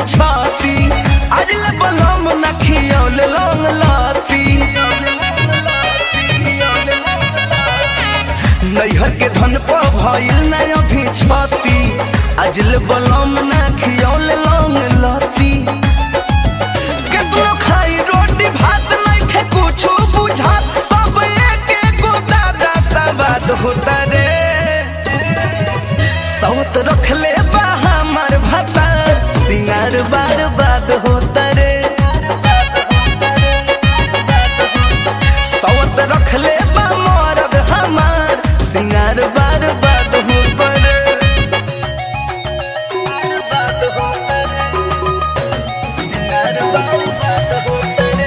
छाती अजल बलम न खियौल लौंग लाती नैहर के धन पर भइल न अभी छाती अजल बलम न खियौल लौंग लाती केतनो खाई रोटी भात नइखे कुछो बुझात सब एक एगो दादा सवाद होता रे सौत रखले बा हमर भाता सिंगार बार बाद होता रे सौत रखले बा मरद हमार सिंगार बार बाद होता रे बार होता रे सिंगार बार बाद होता रे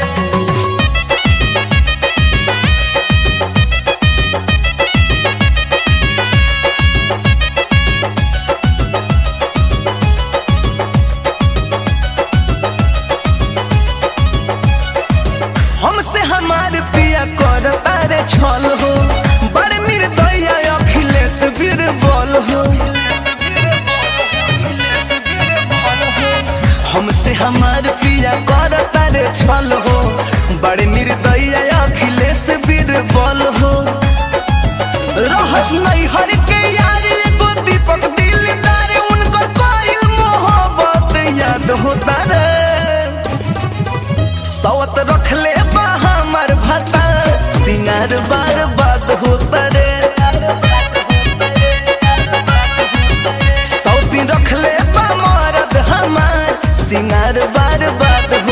हमसे हमार पिया कर तारे छल हो बड़े निर्दया अखिलेश बीरबल हो हमसे हमार पिया कर तारे छल हो बड़े निर्दया अखिलेश बीरबल हो रहस नहीं हर के यार एगो दीपक दिलदार उनकर कोई मोहब्बत याद होता रे सौत रखले बा हमर भाता सिंगार बार बात होता रे सौती रखले बा मरद हमार सिंगार बार बात